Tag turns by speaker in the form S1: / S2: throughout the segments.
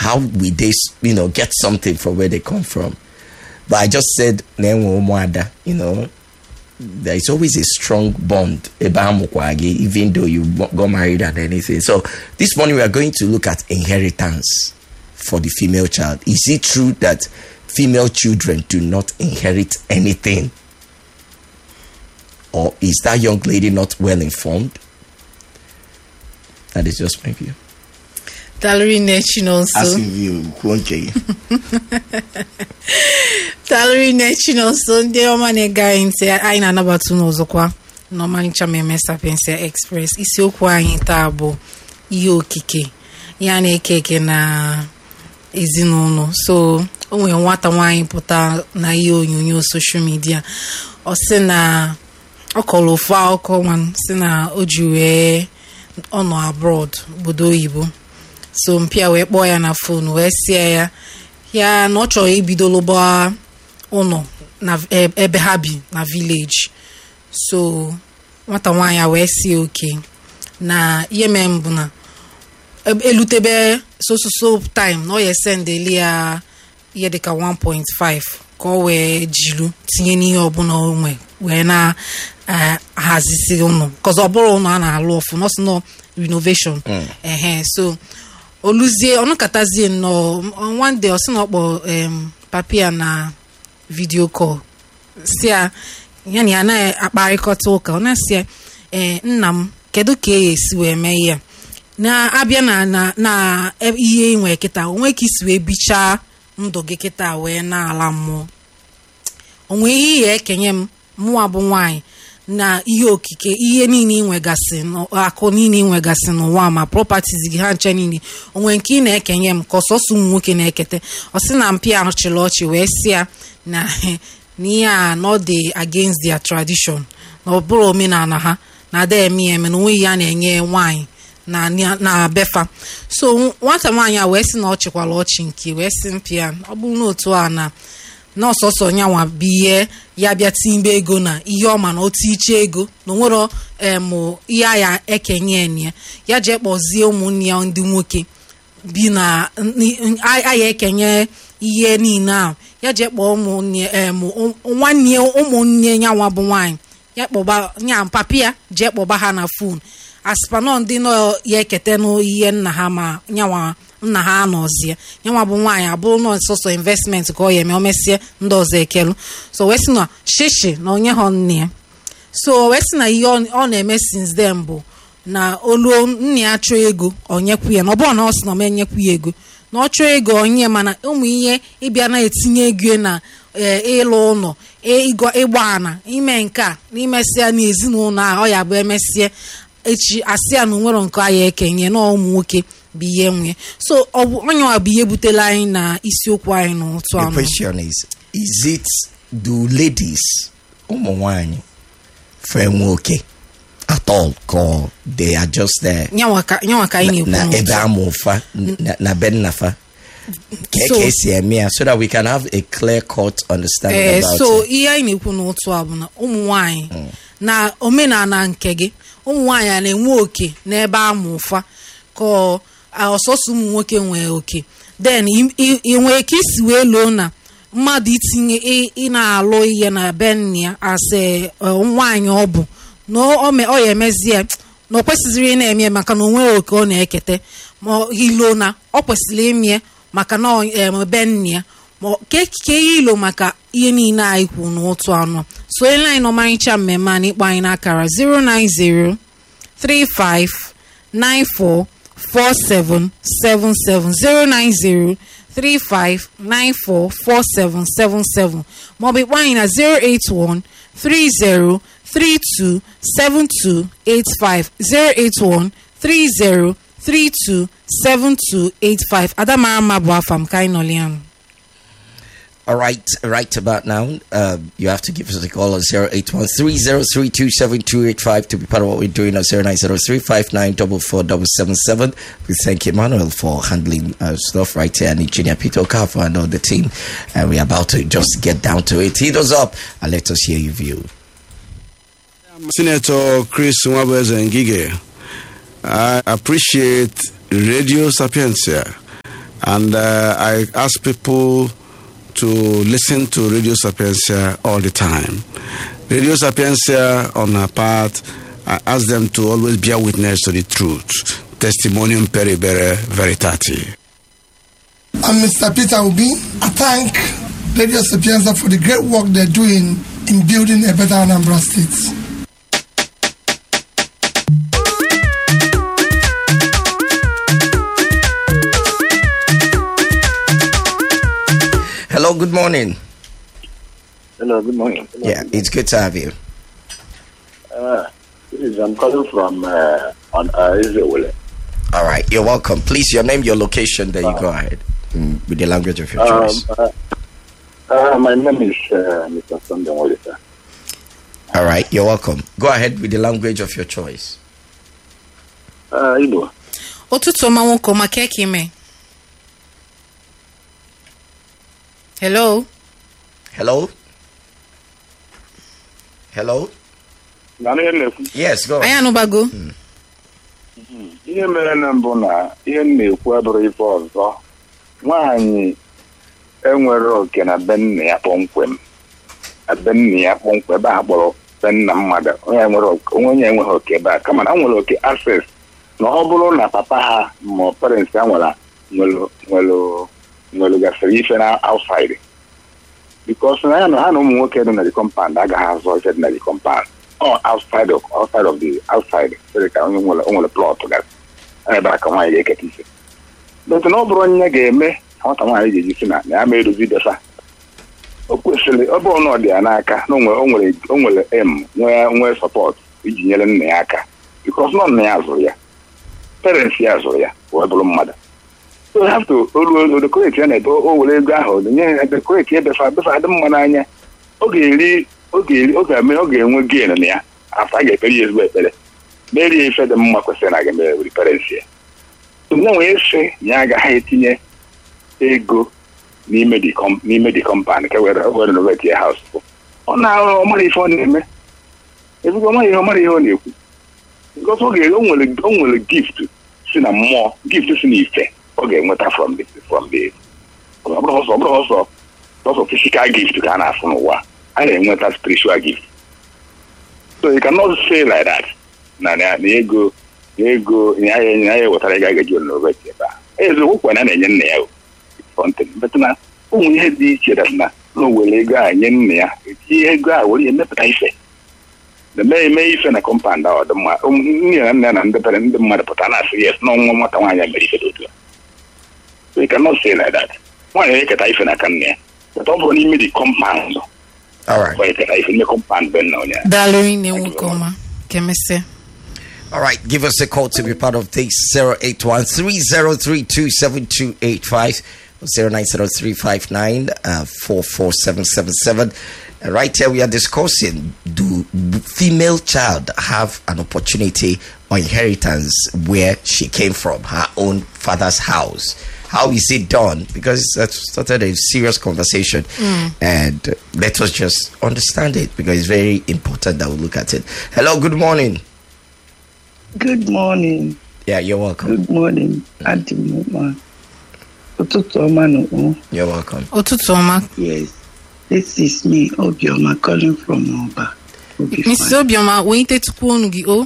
S1: how we they you know get something from where they come from but i just said "Na-enwe ụmụada," you know there is always a strong bond ebe amụkwa gị, even though you got married and anything so this morning we are going to look at inheritance for the female child is it true that female children do not inherit anything or is that young lady not well informed that is just my view
S2: Talori Nechi nọ
S1: as
S2: nso
S1: you kwuo nke gị
S2: Talori Nechi nọ nso ndị ọma na-ege anyị ntị anyị na-anabata unu ọzọkwa n'ọmalịcha mmemme Sapiensia Express isiokwu anyị taa bụ ihe okike ya na-eke eke na ezinụlọ so o nwere nwata nwaanyị pụta na ihe onyonyo soshal midia ọ sị na ọ kọrọ ofu akụkọ nwa si na o ji wee ọ nọ abroad obodo oyibo so mpịa wee kpọọ ya na fon wee sie ya ya na ọ chọrọ ibido lụba ụlọ na e- ebe ha bi na vileji so nwata nwaanyị a wee sie oke na ihe mee mbụ na eb- elutebe sososo time na ọ ya sendeli ya ihe dịka 1.5 ka ọ wee jiru tinye n'ihe ọbụla o nwe wee na-ahazisi ụlọ kọz ọ bụrụ ụlọ a na-alụ ọfụ nọsị nọ renovation ehe so oluzie ọnụkatazie nnọọ one day ọ sị na ọ kpọ em, papi ya na vidio kọl si ya ya na ya na-akparịkọta ụka ọ na-asị ya ee nna m kedu ka e esi wee mee ihe a na-abịa na na na e- ihe ị nwere kịta onwe ka isi wee bichaa ndụ gị kịta wee na-ala mmụọ onwe ihe ihe ekenye m mụwa bụ nwaanyị na ihe okike ihe niile ị nwegasị n'ụ- akụ niile ị nwegasị n'ụwa ma properties gị ha nche niile onwe nke ị na-ekenye m ka ọsọsọ ụmụ nwoke na-ekete ọ sị na mpi ahụ chịrị ọchị wee sị ya na na ihe a na ọ dị against their tradition na ọ bụrụ omenala ha na ada eme ya eme na onweghị ya na-enye nwaanyị na na befa so nwata nwaanyị a wee sị na ọ chịkwara ọchị nke wee sị mpi ya ọ bụrụ na otu a na n'ọsọsọ nyanwa bụ ihe ya bịa timbe ego na ihe ọma na otu iche ego na onwero em ihe a ya ekenye ya ya jee kpọzie ụmụnne ya ndị nwoke bi na n- a a ya ekenye ihe niile ahụ ya jee kpọọ ụmụnne em ụ- nwanne ụmụnne nyanwa bụ nwaanyị ya kpọba nya papi ya jee kpọba ha na fon aspanọ ndị nọ ya ekete n'ihe nna ha ma nyanwa nna ha anọzie nyanwa bụ nwaanyị abụrụ nọ sọsọ investment ka ọ ya eme o mesie ndị ọzọ ekelu so wee sị na shishi na onye ha nne ya so wee sị na ihe ọ ọ na-eme since then bụ na oluo nna ya chọọ ego onyekwu ya na ọ bụrụ na ọ sị na ọ ma enyekwu ya ego na ọ chọọ ego onye mana ụmụ ihe ịbịa na-etinye ego na ee, ịlụ ụlọ ị- ịgọ- ịgba ana ime nke a na imesịa n'ezinụlọ a ọ ya bụ emesịa echi asị ya na onwero nke aya ekenye na ụmụ nwoke bụ ihe nwe so ọ bụ onye nwa bụ ihe butela anyị na isiokwu anyị n'ụtụ
S1: The
S2: anụ
S1: question is, is it do ladies ụmụ nwanyị fe nwoke at all ka they are just there
S2: nyanwa ka nyanwa ka anyị
S1: na
S2: na-ekwu
S1: ebe
S2: n'ụtụ
S1: amụ fa na- na be nna fa ka
S2: So-
S1: ka esi eme ya so that we can have a clear cut understanding
S2: ee
S1: about
S2: so
S1: it.
S2: ihe anyị na-ekwu n'ụtụ a bụ na ụmụ nwanyị na omenala nke gị ụmụ nwanyị a na-enwe oke n'ebe amụ ụfa ka ọ- a- ọsọsọ ụmụ nwoke nwee oke then ị- ị ị nwere ka isi wee loo na mmadụ itinye ị- ị na-alụ ihe na be nna ya asị nwaanyị ọ bụ na ọ me- ọ ya emezie na ọ kwesịzịrị ị na-eme maka na o nwere oke ọ na-ekete ma ọ- ilo na ọ kwesịrị ime maka na ọ em, be nna ya ma ọ- ka ekike ihe ilo maka ihe niile anyị kwu n'otu anọ so ele anyị n'ọmarịcha mmemme a na ịkpọ anyị n'akara 090 35 94 4777 090 35 94 4777 maọbụ ịkpọ anyị na 081 30 32 7285 081 30 32 7285 adamara mma bụ afa m ka anyị nọlianụ
S1: All right, right about now, um, you have to give us a call on 08130327285 to be part of what we're doing on 09035944777. We thank Emmanuel for handling uh, stuff right here and Engineer Peter Okafor and all the team. And we're about to just get down to it. Hit us up and let us hear your view.
S3: Senator Chris Nwabeze Ngige, I appreciate Radio Sapientia And uh, I ask people to listen to Radio Sapiencia all the time. Radio Sapiencia, on our part, I ask them to always bear witness to the truth. Testimonium peribere veritati.
S4: I'm Mr. Peter Obi. I thank Radio Sapienza for the great work they're doing in building a better Anambra State.
S1: Hello, good morning.
S5: Hello, good morning.
S1: Yeah, it's good to have you.
S5: Uh, this is, I'm calling from uh, on uh, Israel.
S1: All right, you're welcome. Please, your name, your location, then you go ahead mm, with the language of your
S5: Um,
S1: choice.
S5: uh, uh, my name is uh, Mr. Sunday Walisa.
S1: All right, you're welcome. Go ahead with the language of your choice.
S5: Uh, Igbo.
S2: ụtụtụ ọma nwoke ọma ka eke ime hello
S1: Hello? Hello?
S5: Na ihe m na-ekwu
S1: Yes, go.
S2: anyị anụbago
S5: ihe mere na mbụ na ihe m na-ekwu abụrụ ife ọzọ nwaanyị enwere oke na be nna ya kpọmkwem na be nna ya kpọmkwem ebe a kpọrọ be nna mmadụ onye nwere oke- onwe onye enweghị oke ebe a kama na ha nwere oke access na ọ bụrụ na papa ha ma parents ha nwere nwere nwere nwere gasịrị ife na outside because na ya na ha na ụmụ nwoke dị na the compound agaghị azọ ife dị na the compound ọ outside of outside of the outside sịrị ka onye nwere o nwere plot gasị ebe a ka nwaanyị ga-eketa ise but na ọ bụrụ onye ga-eme ka nwata nwaanyị ga-eji si na na ya ma edozi defa o kwesịrị ọ bụrụ na ọ dị ya n'aka na o nwere o nwere o nwere em nwee nwee sọpọt iji nyere nna ya aka bikos nọ nna ya zụrụ ya parents ya zụrụ ya wee bụrụ mmadụ so you have to olu dekoreti ya na ebe o were ego ahụ nye ya dekoreti ebefa befa adị mma n'anya ọ ga-eri ọ ga-eri ọ ga-eme ọ ga-enwe gain na ya afọ a ga-ekpere ya ezigbo ekpere merie ife dị mma kwesịrị na ga-eme wuri parents ya onye nwere sị na ya agaghị etinye ego n'ime the com- n'ime the compound ka were were renovate ya house ọ na-arụ ọ mara ife ọ na-eme ezigbo ọ mara ihe ọ mara ihe ọ na-ekwu because ọ ga o nwere o nwere gift si na mmụọ gift si na ife ọ ga-enweta from the from the ọ bụrụ ọsọ ọ bụrụ ọsọ ọsọ physical gift ka a na-afụ n'ụwa a na-enweta spiritual gift so you cannot say like that na na na ego na ego ya ya ya wetara ga agaji renovate ebe a eziokwu kwa na na-enye nna ya o something but na ụmụ ihe dị iche dat na na o were ego a nye nna ya etinye ego a were ya emepụta ife na mee eme ife na kọmpand ahụ dị mma ụmụ- nne na nna ya na ndị pere ndị mmadụ pụta na-asị yes na ọnwa nwata nwaanyị a mere ife dị otu a so you cannot say like that nwaanyị eketa ife n'aka nna ya but ọ bụrụ n'ime dị kọmpand
S1: All right.
S5: ọ eketa ife n'ime kọmpand be nna onye
S2: daalụ nne nwoke ọma ka emesịa
S1: All right, give us a call to be part of this 08130327285 or 09035944777. Uh, right here, we are discussing do b- female child have an opportunity or inheritance where she came from, her own father's house? How is it done? Because that started a serious conversation, and uh, let us just understand it because it's very important that we look at it. Hello, good morning.
S6: Good morning.
S1: Yeah, you're welcome.
S6: Good morning. Adị m mma. Ụtụtụ ọma n'ụkpụ.
S1: You're welcome.
S2: ụtụtụ ọma
S6: Yes. This is me, Obioma, calling from Oba. Obi
S2: mrs
S6: fine.
S2: obiọma wenyetetukwu onu gị o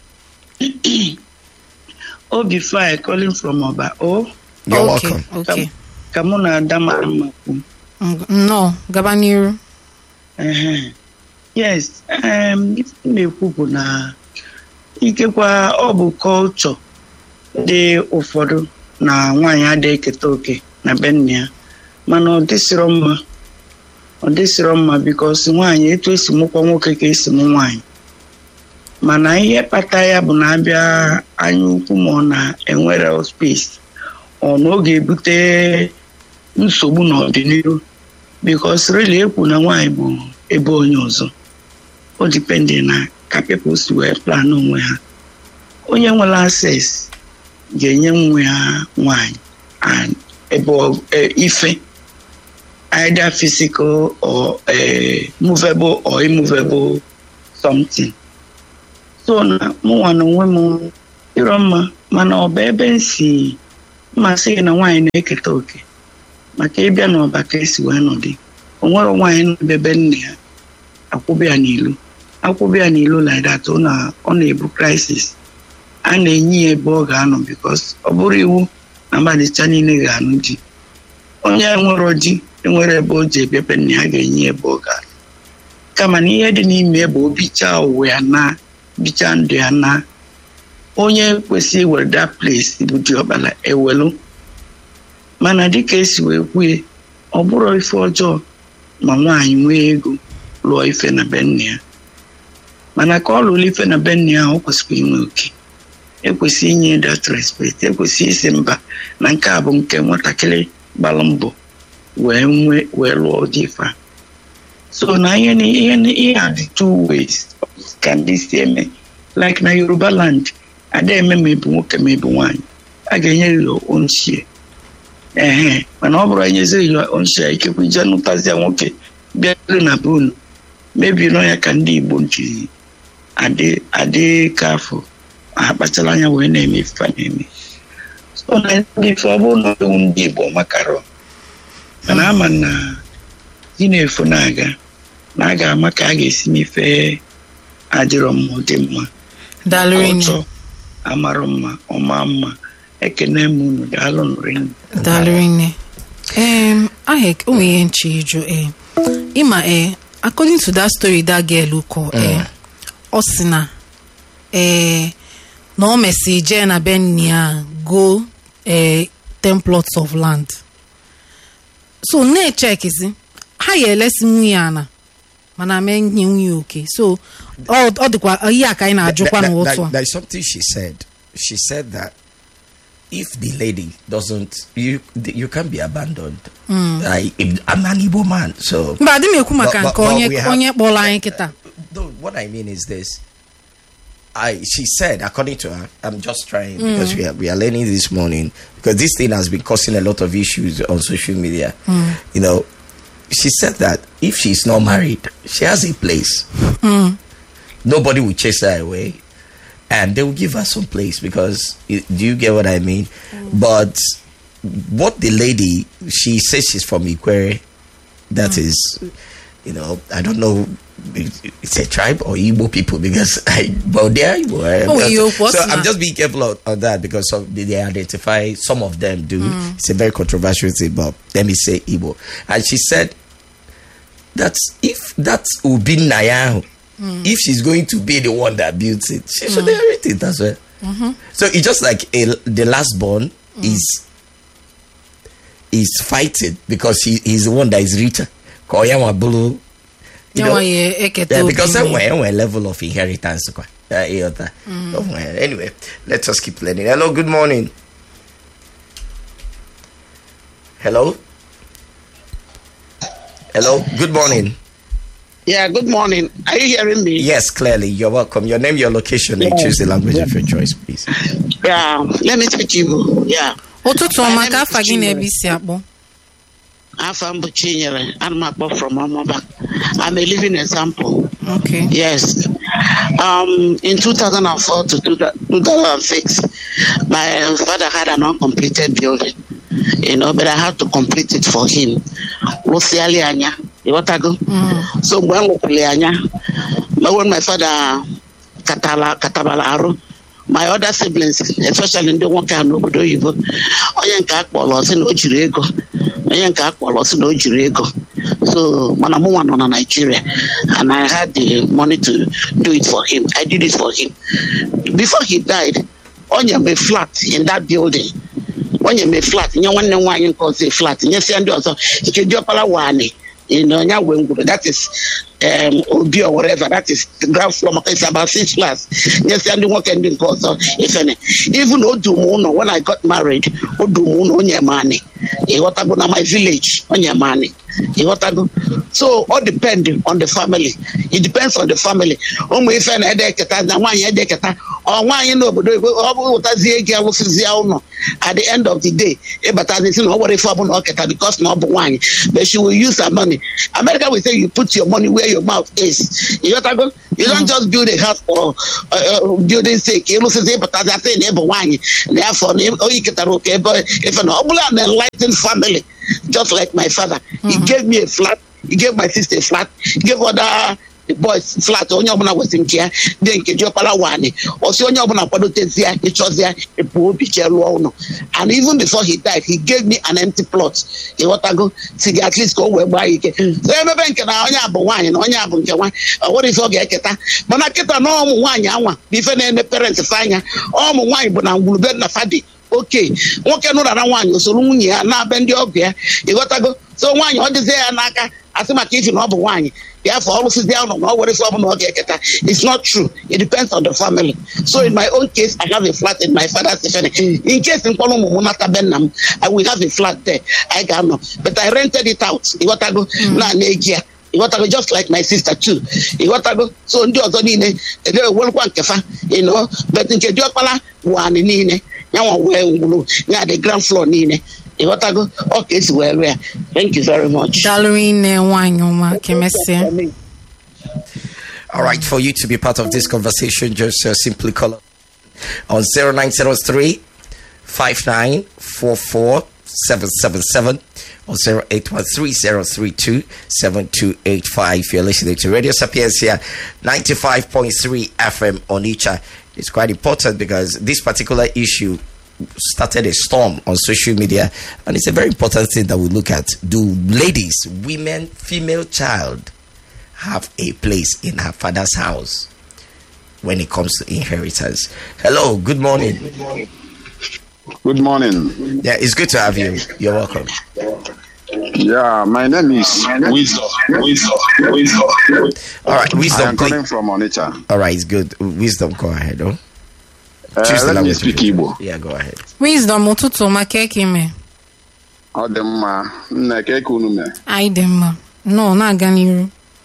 S6: Obi fine, calling from Oba. O,
S1: You're
S2: okay
S1: welcome.
S2: okay
S6: ka mụ na Ada mara mma kwu.
S2: Ng- nnọọ gaba n'iru
S6: Ehe. Yes. Um, ife m na-ekwu bụ na ikekwa ọ bụ kọlchọ dị ụfọdụ na nwaanyị adịghị eketa oke na be nna ya mana ọ dịsịrọ mma ọ dịsịrọ mma bikos nwaanyị etu esi mụkwa nwoke ka esi mụ nwaanyị mana ihe kpata ya bụ na abịa anya ukwu ma ọ na-enwere space ọ na ọ ga-ebute nsogbu n'ọdịnihu bikos rili ekwu na nwaanyị bụ ebe onye ọzọ o dipendị na ka people si wee plan onwe ha onye nwere access ga-enye nwa ya nwaanyị and ebe ọ- e- ife either physical or eh, movable or immovable something so na mụnwa na onwe m ịrọ mma mana ọ bụ ebe m si mma sị gị na nwaanyị na-eketa oke maka ịbịa n'ọba ka esi wee nọdị o nwere nwaanyị nọ ebe nne ya akwụba ya n'ilu akwụba ya n'ilu like that ọ na- ọ na-ebu crisis a na-enye ya ebe ọ ga-anọ bikos ọ bụrụ iwu na mmadụcha niile ga-anụ di onye nwere di enwere ebe o ji ebiebe nne ya ga-enye ya ebe ọ ga kama na ihe dị n'ime bụ obichaa ụwa ya na bichaa ndụ ya na onye kwesịrị iwere that place bụ diọkpala ewelu mana dịka esi wee kwue ọ bụrụ ife ọjọọ ma nwaanyị nwee ego lụọ ife na be nne ya mana ka ọ lụrụ ife na be nne ya ọ kwesịrị inwe oke ekwesịrị inye that respect ekwesịrị isi mba na nke a bụ nke nwatakịrị gbara mbọ wee nwee wee lụọ dị ife a so na ihe ni- ihe ni- ihe a dị two ways ka ndị si eme like na yoruba land ada eme ma ebu nwoke ma ebu nwaanyị a ga-enye ya onchie ehe mana ọ bụrụ enyezi ya onchie ikekwe ije nụtazia nwoke bịaru na be unu mebiri ya ka ndị igbo jiri adị adị ka afọ ha kpachara anya wee na-eme ife a na-eme so na ndị ife ọ bụrụ na ewu ndị igbo makarọ mana ama na dị na-efu na-aga na a ga-ama ka a ga-esi n'ife adịrọ mma dị mma
S2: dalụrinne
S6: ọchọ amarụ mma ọma mma ekene m unu daalụ nrinne
S2: dalụrinne um ahụ o nwere ihe nche ịjụ eh ịma eh according to that story that girl kọ eh ọ sị na eh na ọ mesị jee na be nne ya go eh ten plots of land so na-echekizi ha ya elesi nwunye ana mana mee nye nwunye oke so ọ ọ dịkwa ihe a ka anyị na-ajụkwa
S1: There- there-
S2: n'otu
S1: there-
S2: a
S1: there's something she said. She said that if the lady doesn't, you you can't be abandoned. I, I'm an Igbo man, so.
S2: mba adị m ekwu maka
S1: But-
S2: nke
S1: but- but
S2: onye
S1: we have-
S2: onye kpọrọ anyị kịta
S1: No, what I mean is this. I she said, according to her, I'm just trying because we are we are learning this morning because this thing has been causing a lot of issues on social media. You know, she said that if she's not married, she has a place. Nobody will chase her away, and they will give her some place because you- do you get what I mean? But what the lady she says she's from Ikwere, that is, you know, I don't know. it- It's a tribe or Igbo people because I, but they are Igbo. eh?
S2: Oh, you- what's
S1: so I'm
S2: that?
S1: just being careful on, on that because of, they, they identify some of them do. It's a very controversial thing, but let me say Igbo. And she said that if that would be Nayahu, if she's going to be the one that builds it, she should inherit it as well. So it's just like a, the last born is is fighting because he, he's the one that is richer. Koyama Bulu. You know,
S2: Yanwa ya eketa
S1: yeah,
S2: obi
S1: because
S2: nne.
S1: enwe enwe level of inheritance kwa. Uh, ịghọta. Enwe- anyway, let us keep learning. Hello, good morning. Hello. Hello, good morning.
S7: Yeah, good morning. Are you hearing me?
S1: Yes, clearly, you're welcome. Your name, your location, and choose the language of your choice, please.
S7: Yeah, let me speak Igbo. Yeah.
S2: ụtụtụ
S7: My
S2: ọma
S7: name
S2: ka
S7: is
S2: afa gị na
S7: Chinwe.
S2: ebe isi akpọ
S7: Afam bụ Chinyere. Ana m akpọ from Amaba. I'm a living example.
S2: okay
S7: Yes. Um, in 2004 to 2006, my father had an uncompleted building. You know, but I had to complete it for him. Lụsịalị anya. Ịghọtago? So mgbe m lụkwụrụ anya, ma when my father katala katabala arụ, my other siblings, especially ndị nwoke a n'obodo oyibo, onye nke a kpọrọ sị na o jiri ego, onye nke a kpọrọ sị na o jiri ego. So mana mụ nwa nọ na Nigeria and I had the money to do it for him. I did it for him. Before he died, onye me flat in that building. onye me flat nye nwanne m nwaanyị nke ọzọ a flat nyesịa ndị ọzọ nke diọkpara wani onye wee ngwuru that is um, obi or whatever that is the ground floor maka it's about six flats nyesịa ndị nwoke ndị nke ọzọ ifene even o dum ụlọ when I got married o dum ụlọ onye mani ịghọtago na my village onye mani ịghọtago so ọ depend on the family it depends on the family ụmụ ife na-ede eketa na nwaanyị ede eketa ọ nwaanyị n'obodo igbo ọ bụ ụtazie ego alụsịzie ụlọ at the end of the day ịbatazi si na ọ nwere ife ọbụla ọ keta because na ọ bụ nwaanyị but she will use her money america will say you put your money where your mouth is ịghọtago you don't just build a house for uh, uh, building sake ịlụsịzi ịbatazi asị na ịbụ nwaanyị na afọ na oyi ketara oke ebe ife na ọ bụla na enlightened family just like my father he gave me a flat he gave my sister a flat he gave other boys flat onye ọbụla wesị nke ya dị nke diọkpara wani ọsị onye ọbụla kwadotezie ya ịchọzie ịpụ obi jee lụọ ụlọ and even before he died he gave me an empty plot ịghọtago si gị at least ka o wee gbaa ya ike so emebe nke na onye a bụ nwaanyị na onye a bụ nke nwaanyị ọ nwere ife ọ ga-eketa mana kịta na ụmụ nwaanyị anwa bụ ife na-eme parents fa anya ụmụ nwaanyị bụ na ngwurube na fadi oke nwoke nụrara nwaanyị osoro nwunye ya na-abịa ndị ọgụ ya ịghọtago so nwaanyị ọ dịzie ya n'aka asị maka ifi na ọ bụ nwaanyị ya afọ ọrụsịzi ụlọ na ọ were ife ọbụla ọ ga-eketa it's not true it depends on the family so in my own case i have a flat in my father's ifene in case mkpọrọ ụmụ m nata be nna m i will have a flat there i ga-anọ but i rented it out ịghọtago na na-eji ya ịghọtago just like my sister too ịghọtago so ndị ọzọ niile ewerukwa nkefa ịnọ but nke diọkpala bụ anị niile yanwa wee ngwuru ya the ground floor niile ịghọtago ọ ka esi wee rụọ ya thank you very much
S2: daalụ nne nwaanyị ọma ka emesịa
S1: All right, for you to be part of this conversation, just uh, simply call up on 0903 5944 777 or 0813 7285. You're listening to Radio Sapiens here, 95.3 FM on Icha. It's quite important because this particular issue started a storm on social media, and it's a very important thing that we look at. Do ladies, women, female child have a place in her father's house when it comes to inheritance? Hello, good morning.
S8: Good morning.
S1: Yeah, it's good to have you. You're welcome.
S8: Yeah, my name is Wisdom. Wisdom. Wisdom.
S1: All right,
S8: I
S1: wisdom.
S8: am
S1: please.
S8: calling from Onitsha.
S1: All right, it's good. Wisdom, go ahead. Oh,
S8: Uh,
S1: Choose the
S8: let me
S1: language
S8: speak
S1: you
S8: Igbo.
S1: Yeah, go ahead.
S2: wisdom ụtụtụ ọma ka eke ime
S8: Ọ dị mma. Nna ka eke unu mee.
S2: anyị dị mma nọ na-aga n'iru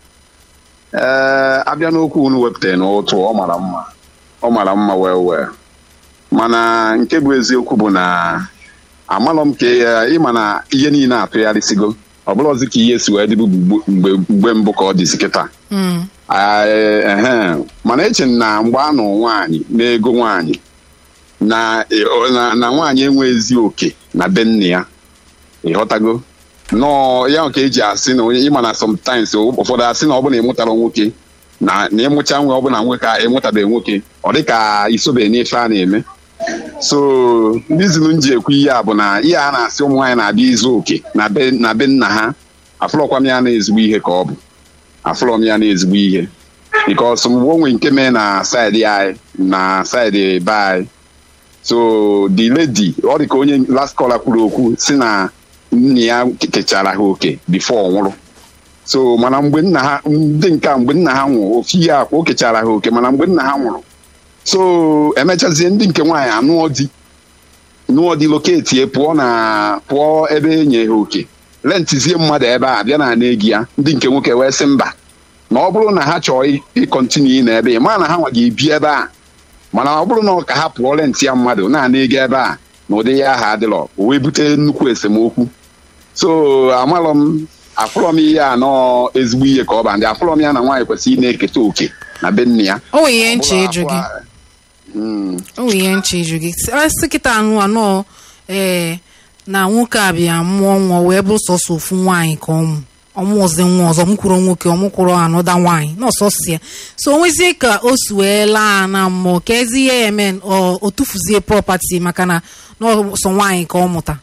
S8: Ee, abịa n'okwu unu wepụtara n'ụtụ ọ mara mma. Ọ mara mma wee wee. Mana nke bụ eziokwu bụ na amalọ m ka ya ịma na ihe niile atụgharịsigo ọ bụrụzi ka ihe si wee dịbụ mgbe mgbe mbụ ka ọ dịzi kịta
S2: Mm.
S8: Ee, ehe. mana eche m na mgbe a nụ nwaanyị n'ego nwaanyị na na na nwaanyị enweghịzi oke na be nne ya ịghọtago nọọ ya ka eji asị na onye ịma na sometimes ụfọdụ asị na ọ bụla ịmụtara nwoke na na ịmụcha nwa ọbụla nwoke a ịmụtabeghị nwoke ọ dị ka isobe n'ife a na-eme so ndị zuru m ji ekwu ihe a bụ na ihe a na-asị ụmụ nwaanyị na-abịa izu oke na be na be nna ha afụrọkwa m ya na ezigbo ihe ka ọ bụ afụrọ m ya na ezigbo ihe bikos mgbe onwe nke mee na saịdị anyị na saịdị be anyị so the lady ọ dị ka onye last caller kwuru okwu si na nna ya kechara ha oke before ọ nwụrụ so mana mgbe nna ha ndị nke a mgbe nna ha nwụrụ ofu ihe akwa o kechara ha oke mana mgbe nna ha nwụrụ so emechazie ndị nke nwaanyị anụọ di nụọ di loketie pụọ na pụọ ebe enye ha oke rentizie mmadụ ebe a bịa na egi ya ndị nke nwoke wee sị mba na ọ bụrụ na ha chọọ ịkọntinu na ebe ma na ha nwa ga-ebi ebe a mana ọ bụrụ na ọ ka ha pụọ renti ya mmadụ na-ana ego ebe a na ụdị ya aha adịrọ o wee bute nnukwu esemokwu so amarọ m afụrọ m ihe a nọọ ezigbo ihe ka ọ ba ndị afụrọ m ya na nwaanyị kwesịrị ị na-eketa oke na be nne ya
S2: o nwere ihe nche ịjụ gị
S8: Mm.
S2: o nwere ihe nche ịjụ gị asị kịta anụ anọ ee na nwoke a bịa mụọ nwa wee bụrụ sọsọ ofu nwaanyị ka ọmụ ọmụzi nwa ọzọ mụkwuru nwoke ọmụkwuru anụda nwaanyị n'ọsọsọ ya so o nwezie ka o si wee laa na mmụọ ka ezi ihe ya eme ọ o tufuzie prọpati maka na n'ọsọ nwaanyị ka ọ mụta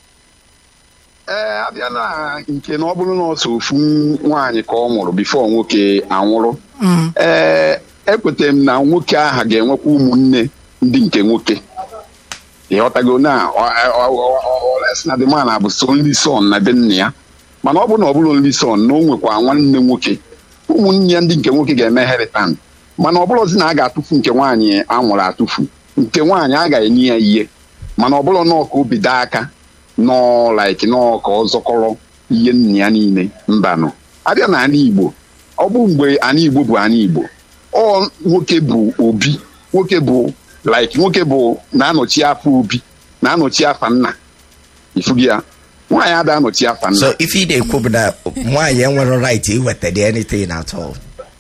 S8: ee abịa na nke na ọ bụrụ na ọsọ ofu nwaanyị ka ọ mụrụ bifo nwoke anwụrụ
S2: Mm.
S8: ee ekwetara m na nwoke aha ga-enwekwa ụmụnne ndị nke nwoke ịghọtago na olesi na dịman bụ so nri son na be nna ya mana ọ bụrụ na ọ bụrụ nri son na o nwekwa nwanne nwoke ụmụnne ya ndị nke nwoke ga-eme heritan mana ọ bụrụzi na a ga-atụfu nke nwaanyị anwụrụ atụfu nke nwaanyị a ga-enye ya ihe mana ọ bụrụ na ọka obi daa aka nọọ like nọọ ka ọ zọkọrọ ihe nna ya niile mbanụ abịa na ala igbo ọ bụ mgbe ala igbo bụ ala igbo ọ nwoke bụ obi nwoke bụ like nwoke bụ na-anọchi afọ obi na-anọchi afa nna ifugi ya nwaanyị ada anọchi afa nna
S1: so if ị na-ekwu bụ na nwaanyị enwere right iweta dị anything at all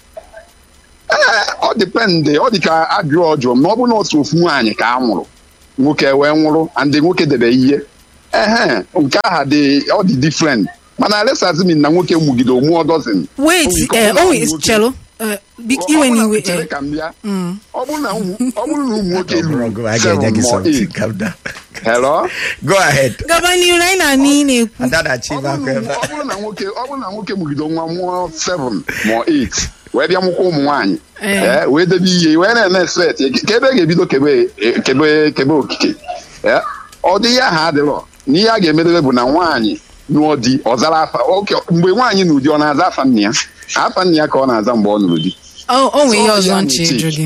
S8: ee ọ dịpendị ọ dị ka ajụọ ọjọọ ma ọ bụ na otu ofu nwaanyị ka a nwụrụ nwoke wee nwụrụ and nwoke debe ihe ehe nke aha dị ọ dị different mana lesazmin na nwoke mugide omuo dozin
S2: wait
S8: Nke
S2: eh,
S8: ọ bụla
S2: oh,
S8: ụmụ nwoke-
S2: chelo eh, bi- iwe n'iwe
S8: chere
S2: eh,
S8: ka m bịa ọ bụrụ na ụmụ ọ bụrụ na ụmụ nwoke
S1: Bro,
S8: lụrụ
S1: go, I ga-enye
S8: seven
S1: gị
S8: ma
S1: something
S8: eight
S1: calm down
S8: hello
S1: go ahead
S2: gaba n'ihu anyị na anị ị na-ekwu
S1: ada na-achị
S8: ọ
S1: ime
S8: bụrụ
S1: akwa
S8: na-
S1: ebe
S8: ọ bụrụ na nwoke ọ bụrụ na nwoke mugide nwa mụọ 7 ma 8 wee bịa mụkwa ụmụ nwaanyị
S2: Eh.
S8: ee wee debe ihe wee na-eme set ka ebe a ga-ebido kebe kebe kebe okike ee ọ dị ihe aha adịrọ na ihe a ga-emedebe bụ na nwaanyị nụọ di ọ zara afa oke mgbe nwaanyị na ụdị ọ na-aza afa nna ya afa nna ya ka ọ na-aza mgbe ọ nụrụ di
S2: o o nwere ihe
S8: So,
S2: ọzọ
S8: ya
S2: nche
S8: na-eche.
S2: ịjụ gị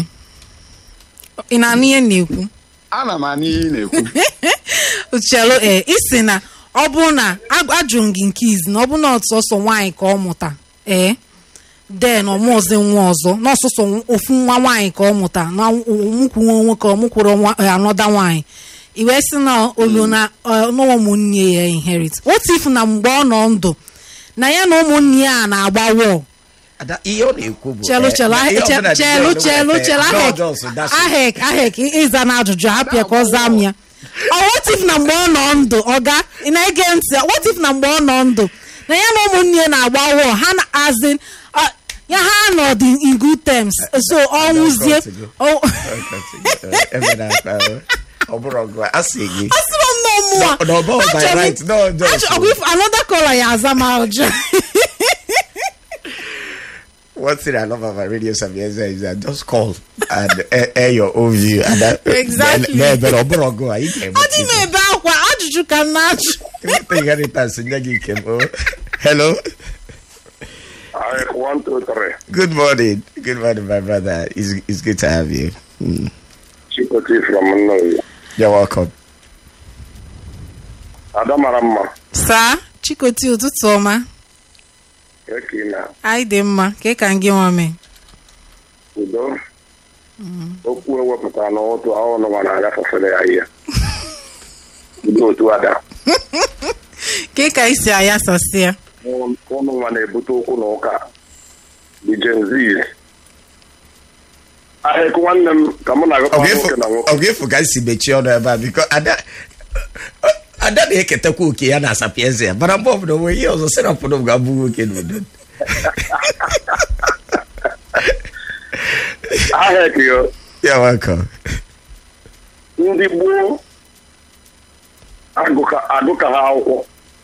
S2: ị na-anụ ihe m na-ekwu
S8: ana m anụ ihe ị na-ekwu
S2: chelo ee isi na ọ bụrụ na a- ajụrụ m gị nke izi na ọ bụrụ na ọsọsọ nwaanyị ka ọ mụta ee den ọmụzi nwa ọzọ n'ọsọsọ ofu nwa nwaanyị ka ọ mụta na ọmụkwu nwa nwoke ọmụkwụrụ nwa eh, anọda nwaanyị i wee sị na olu na eh, na ụmụnne ya inherit otu ifu na mgbe ọ nọ ndụ na ya na ụmụnne ya na-agba wọl
S1: Ada, ihe ọ na-ekwu bụ
S2: chelu
S1: eh,
S2: chelu
S1: na ihe ọbụla dị
S2: chelu
S1: n'ọnụ
S2: chelu
S1: wete,
S2: chelu
S1: God
S2: ahek
S1: also, that's it.
S2: ahek ahek ịza na ajụjụ hapịa ka ọ zaa m ya ọ what if na mgbe ọ nọ ndụ ọga ị na-ege ntị what if na mgbe ọ nọ ndụ na ya na ụmụnne ya na-agba wọ ha na azin uh, ya ha nọ dị in good terms so ọ nwụzie ọ
S1: Ebe na-akpa, eh, ọ bụrụ ọgụ a sị gị
S2: asịrọ m na ọmụwa
S1: No, no, but by
S2: Achọrọ m-
S1: right, no, just-
S2: achọ- ọgụ if another caller ya aza m ajụ
S1: one thing I love about Radio Sapienza is that just call and air, air your own view. And that,
S2: Exactly.
S1: Na ebe na ọ bụrụ ọgụ a, ị ga-eme
S2: ọ dị m ebe akwa ajụjụ ka m na-ajụ
S1: Nweta inheritance nye gị nke m. oh. Hello.
S5: I one, two, three.
S1: Good morning. Good morning, my brother. It's, it's good to have you. Mm.
S5: Chikoti from Nnoyi.
S1: You're welcome.
S5: Ada mara mma.
S2: saa chikoti ụtụtụ ọma
S5: Eki na
S2: anyị dị mma ka ị ka gị nwa mee
S5: udo. Okwu ewepụtara n'ụtụ ahụ nọwa na-agafefere ya ihe. Udo otu ada.
S2: ka ị ka isi ayasasị ya
S5: Ụnụ nwa na-ebute okwu na ụka. The Gen Z. Ahịkụ nwanne m ka mụ na-agakwa nwoke na nwoke.
S1: ọ ga-efu ka si mechie ọnụ ebe a biko ada ada na-eketakwa oke ya na sapienza ya mana mgbe ọbụla onwe ihe ọzọ serapụrụ m ga-abụ nwoke n'udo
S5: Ahịkụ yo.
S1: ya welcome
S5: ndị gboo agụka agụka ha akwụkwọ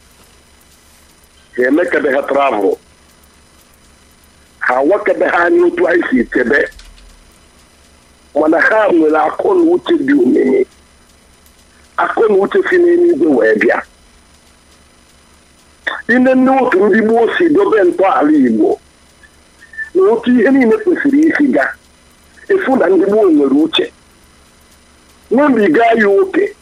S5: ha emekebe ha travel ha wakebe ha anya otu anyị si chebe mana ha nwere akọ na uche dị omimi akọ na uche si n'eluigwe wee bịa ine nne otu ndị gboo si dobe ntọala igbo na otu ihe niile kwesịrị isi ga efu na ndị gboo nwere uche ṅụbiga ya oke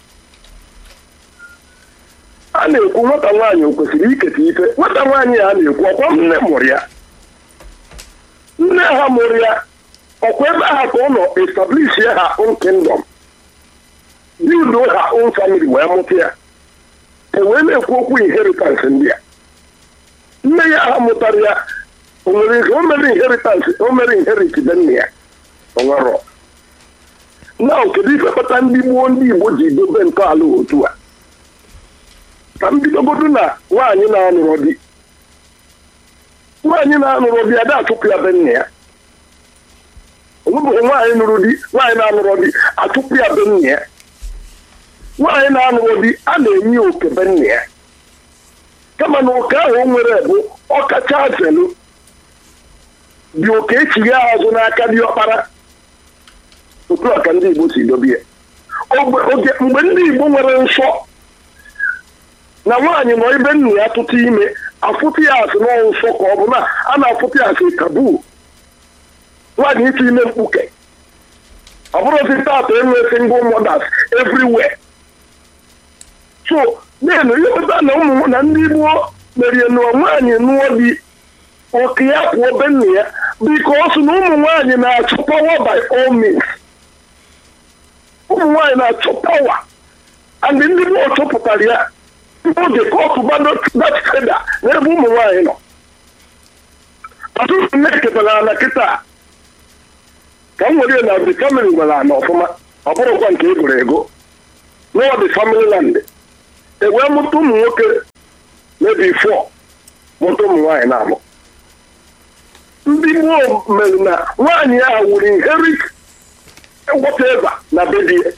S5: a na-ekwu nwata nwaanyị o kwesịrị iketa ife nwata nwaanyị a na-ekwu ọkwa nne mụrụ ya nne ha mụrụ ya ọkwa ebe ha ka ụlọ establish ha own kingdom build ha own family wee mụta ya e wee na-ekwu okwu inheritance ndị a nne ya ha mụtara ya o nwere ihe o mere inheritance o mere inherit be nne ya o nwere na kedu ife kpata ndị gboo ndị igbo ji dobe ntọala otu a ka m bidogodu na nwaanyị na-anụrụ di nwaanyị na-anụrụ di ada achụpụ ya be nna ya onwebeghị nwaanyị nụrụ di nwaanyị na-anụrụ di achụpụ ya be nna ya nwaanyị na-anụrụ di a na-enye ya oke be nna ya kama na oke ahụ o nwere bụ ọkacha zelu dị oke echighi azụ n'aka dị ọkpara otu a ka ndị igbo si dobe ya Ogbe- oge mgbe ndị igbo nwere nsọ na nwaanyị nọ ebe nna ya tụtụ ime afụtụ ya asị n'ọ nsọ ka ọ bụ na a na-afụtụ ya asị tabu nwaanyị ịtụ ime mkpuke ọ bụrụzi tata enwe single mothers everywhere so na-enu ịpụta na ụmụ na ndị gboo
S9: merie nụọ nwaanyị nụọ di oke ya kwuo be nna ya bikos na ụmụ nwaanyị na-achọ pawa by all means ụmụ nwaanyị na-achọ pawa and ndị mmụọ chọpụtara ya tupu oge kọtụba dat feda n'ebe ụmụ nwaanyị nọ ọtụtụ nne ketara ana kịta ka m were na the family nwere ana ọfụma ọ bụrụkwa nke egoro ego n'ọ dị family land ewee mụta ụmụ nwoke mebi fọ mụta ụmụ nwaanyị na-amụ ndị gboo mere na nwaanyị ahụ wuru inherit whatever na bedie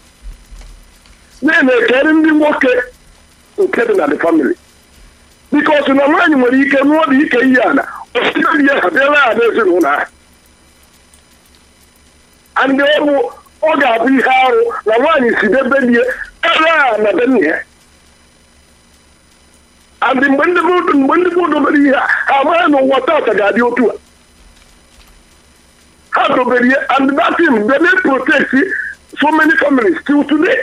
S9: na-ekeri ndị nwoke nke dị na the family bikos na nwaanyị nwere ike nụọ dị ike ihe ana osiri ya ha bịara ha n'ezinụlọ ahụ and ọ bụ ọ ga-abụ ihe arụ na nwaanyị si debe die ere a na be nna ya and mgbe ndị mgbe ndị gboo dobere ihe a ha amaghị na ụwa tata ga-adị otu a ha dobere ihe and that thing they dey protect so many families till today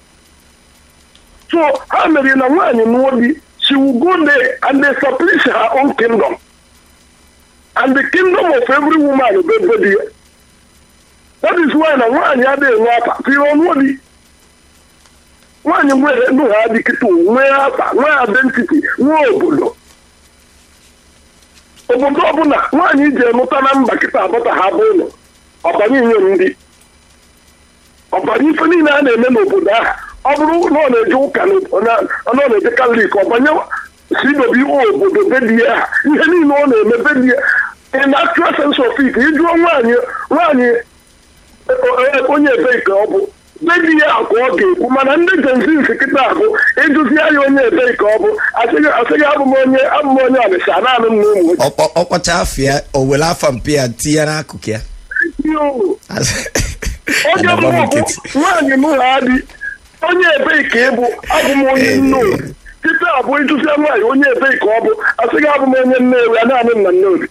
S9: so ha mere na nwaanyị nụọ di she will go there and establish her own kingdom and the kingdom of every woman bụ ebe di ya that is why na nwaanyị adịghị enwe afa tiri ọnụọ di nwaanyị nwere ndụ ha dị kịta nwee afa nwee identity nwee obodo obodo ọbụla nwaanyị ji emụta na mba kịta abụta ha bụ ụlọ ọbanye inye ndị ọbanye ife niile a na-eme n'obodo ahụ ọ bụrụ na ọ na-eje ụka ọ na-eje katọlik ọbanye si dobe obodo bedie ha ihe niile ọ na-eme bedie in actual sense of it ịjụọ nwaanyị nwaanyị onye ebe nke ọ bụ bebi ya ka ọ ga-ekwu mana ndị jenzins kịta abụ ịjụzi ya onye ebe ka ọ bụ asịghị abụ m onye abụ m onye ọnịsha naanị m na ụmụ
S1: ọkpọcha afọ ya o were afa mpe ya tinye n'akụkụ ya
S9: onye mbụ nwaanyị m ha dị onye ebe ka ịbụ abụ m onye nno kịta abụ ịjụzi nwaanyị onye ebe ka ọ bụ asịghị abụ m onye nnewi ya naanị m na nneobi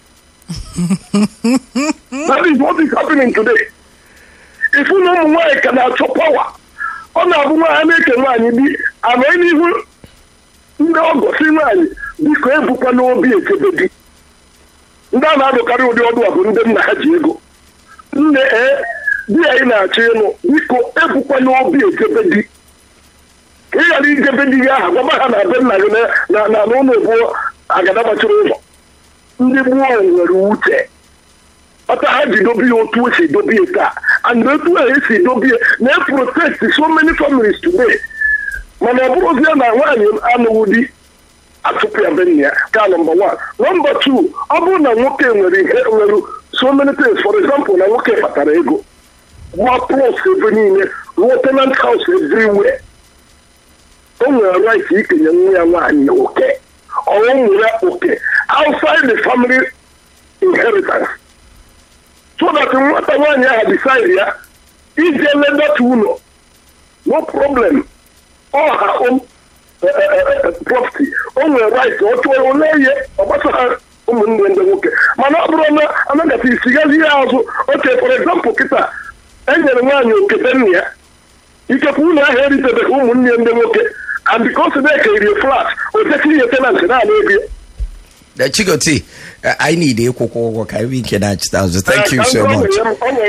S9: that is what is happening today ifu na ụmụ nwaanyị ka na-achọ pawa ọ na-abụ nwaanyị na-eke nwaanyị di ama n'ihu ndị ọgọ si nwaanyị biko ebukwa n'obi echebe di ndị a na-adụkarị ụdị ọdụ a bụ ndị nna ha ji ego nne ee di anyị na-achọ ịnụ biko ebukwa n'obi echebe di ka ị ghara ijebe di gị aha gwaba ha na be nna gị na n'ụlọ ebuo agada gbachiri ụzọ ndị gboo nwere uche ọta ha ji dobe ya otu o si dobe ya taa and otu a esi dobe ya na-eprotect so many families today mana ọ bụrụzie na nwaanyị anụghị di atụpụ ya be nna ya ka nọmba one nọmba two ọ bụrụ na nwoke nwere ihe nwere so many things for example na nwoke kpatara ego gba plus ebe niile rụọ tenant house everywhere o nwere right ikenye nwa ya nwaanyị oke ọ nwere oke outside the family inheritance so that nwata nwaanyị ahụ decide ya ije ledata ụlọ no problem ọ ha own property o nwere right ọ chụọ ole ihe ọ gbasara ụmụnne ndị nwoke mana ọ bụrụ na anagata isigazi ya azụ oke for example kịta enyere nwaanyị okete nna ya ikekwe ụlọ ahụ eritebeghị ụmụnne ndị nwoke and because they kerie flat o jesi ihe tenant na-ana ego
S1: Uh, Chigoti, uh, I need a kwụkwọ ụgwọ ka anyị nke na-achịta azụ. Thank you so much.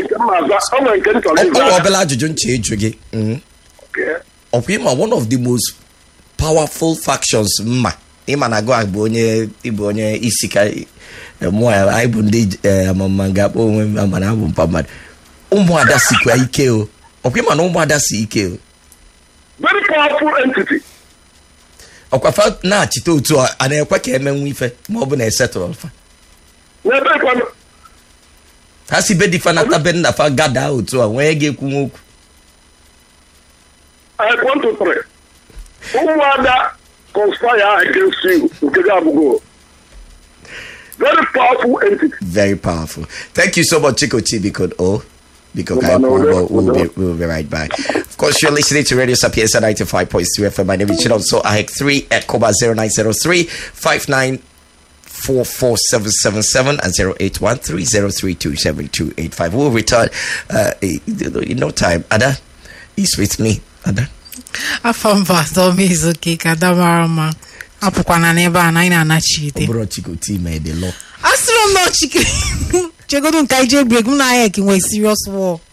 S1: Ọ ọbụla ajụjụ nche eju gị. Ọkwa ịma one of the most powerful factions mma ịma na gụ bụ onye ịbụ onye isi ka mụọ ya anyị bụ ndị amama ga-akpọ onwe m mana abụ mpa mmadụ ụmụada sikwa ike o ọkwa ịma na ụmụada si ike o
S9: very powerful entity
S1: ọkwafa na-achịta otu a na-ekwe ka emenwu ife ma ọ bụ na esetụrụ fa
S9: n'ebe kwanụ
S1: ha si be difa na tabe nna fa gada otu a nwee ga-ekwu nwa okwu
S9: I want to pray. ụmụada conspire against you nke gị abụgo very powerful entity
S1: very powerful thank you so much Chico T because oh because I,
S9: Kumano,
S1: we'll, we'll,
S9: Kumano.
S1: be, we'll be right back. Of course, you're listening to Radio Sapienza 95.3 FM. My name is Chinon. So I have 3 at Koba 0903 594477 and 081303278285. We'll return uh, in no time. Ada is with me. Ada.
S2: afọ mba atọ m izuke ka ada mara mma apụkwana n'ebe a na anyị na-anachiite
S1: bụrụ chikoti mee the law
S2: asịrị m na chike chegodo nke anyị jee brek m na ahịa nwee serious war